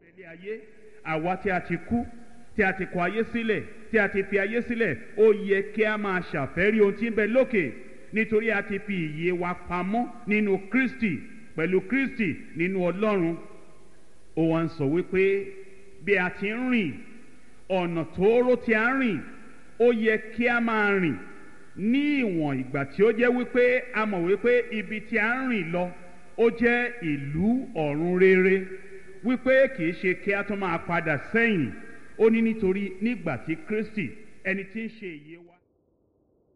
ilé ayé àwa tí a ti kú tí a ti kọ ayé sílẹ̀ tí a ti fi ayé sílẹ̀ ó yẹ kí a máa ṣàfẹ́rí ohun tí ń bẹ lókè nítorí a ti fi ìyè wa pamọ́ nínú kristi pẹ̀lú kristi nínú ọlọ́run ó wá ń sọ wípé bí a ti ń rìn ọ̀nà tóóró tí a ń rìn ó yẹ kí a máa rìn ní ìwọ̀n ìgbà tí ó jẹ́ wípé a mọ̀ wípé ibi tí a ń rìn lọ ó jẹ́ ìlú ọ̀run rere wípé kì í ṣe kí a tún máa padà sẹ́yìn ó ní nítorí nígbà tí kristi ẹni tí ń ṣe ìyè wa.